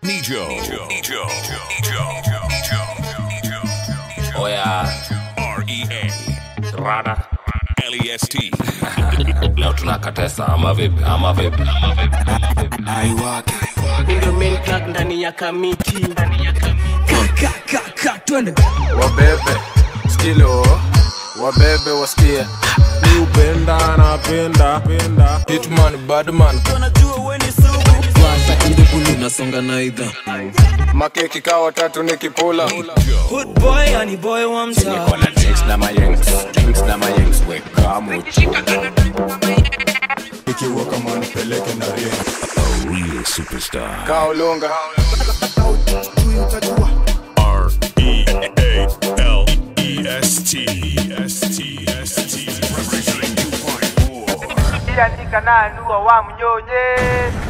Nijo. Nijo. Nijo. Nijo. Nijo. oya R E A rada L E S T. leo tunakatesa ama vipi ama vipi ama vipi ndio main crack ndani ya kamiti wabebe skilo wabebe wasikie mi upenda napenda penda hitman badman nasonga na idha makeki kaa watatu nikipula Hood boy ani boy wa mtaa kona drinks na mayengs drinks na mayengs weka muchi Real superstar. kaa ulunga R E A L E S T. S T. S T. Representing 2.4. andika nanua wa mnyonye